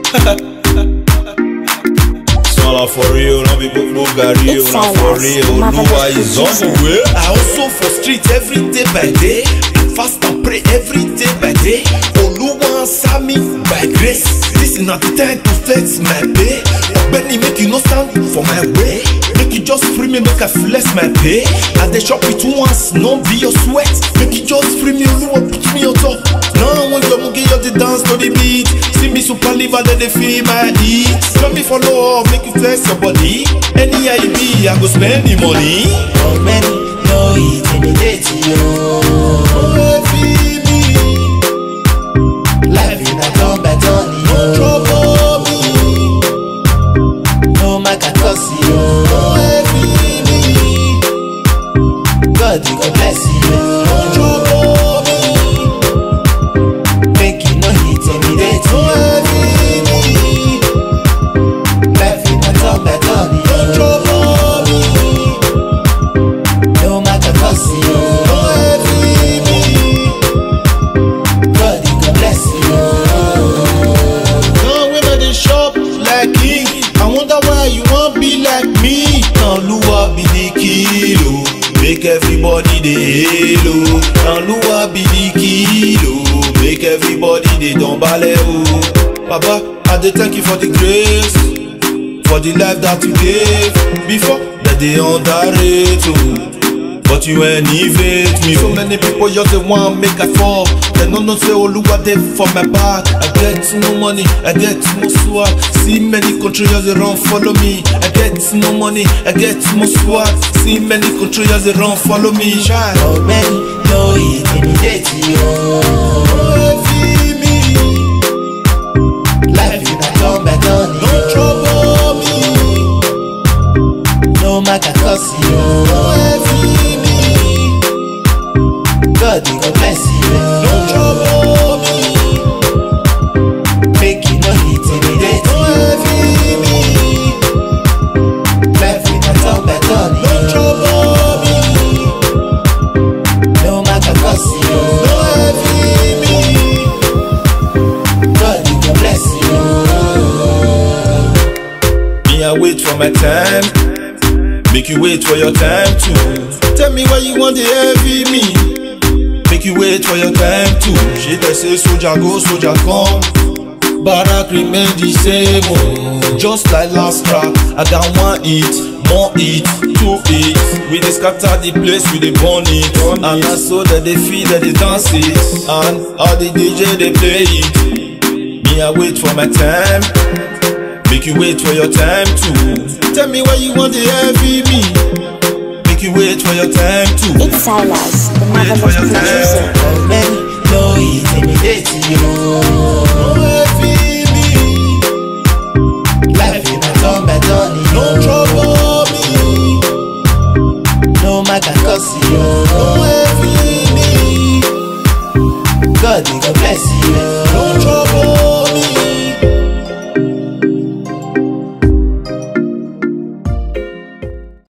Small for real, no be book book gary, It's na for Silas, real. marvelous Oluwa is on the producer. way. I also for street every day by day. I fast and pray every day by day. Oluwa answer me by grace. This is not the time to flex my pay. Benny make you no stand for my way. Make you just free me, make I flex my pay. I dey shop it once, no be your sweat. Make you just free me, Oluwa put me on top. Now when you mugi you the dance to the beat. See me super liver, then they feel my heat. Let me follow up, make you flex your body. Any I be, I go spend the money. How many no intimidate you? Life in a turn by turn, yo. No man can curse you. God, he go bless you. Make you no intimidate you. Life in a turn by turn, yo. No man can curse you. God, he go bless you. Now when I dey shop like king, I wonder why you wan be like me. Now Lua be the kilo, make everybody dey halo. Now Lua be the kilo, make everybody dey don balẹ̀ o. Baba, I dey thank you for the grace, for the life that you gave. Before, that dey underrate o. But you elevate me. So many people just dey want make I fall. They no know say Oluwa dey for my back. I get no money, I get no swag. See many countries just dey run follow me. I get no money, I get no swag. See many countries just dey run follow me. Shine. How many no intimidate you? Life in a turn by turn, No yo. trouble me, No man can curse you. no heavy me, God, he go bless no you. trouble me, Make you no intimidate no you. heavy me, Life in a turn by turn, no yo. trouble me, No man can curse you. no heavy me. God, he go bless you. Me, I wait for my time. Make you wait for your time too. Tell me why you want the heavy me. Make you wait for your time too. She they say soldier go, soldier come. Barak remain the same. Oh. Just like last track, I got one hit, more hit, two hits. We dey scatter the place, we dey burn it. And na so that they feel that they dance it. And all the DJ they play it. Me, I wait for my time. Make you wait for your time too. Tell me why you want the heavy me. Make you wait for your time too. It's Silas, the Wait for marvelous your producer. time. How many no intimidate you? No heavy me. Life in a turn by turn, No yo. trouble me. No man can curse you. No heavy me. God, he go bless you.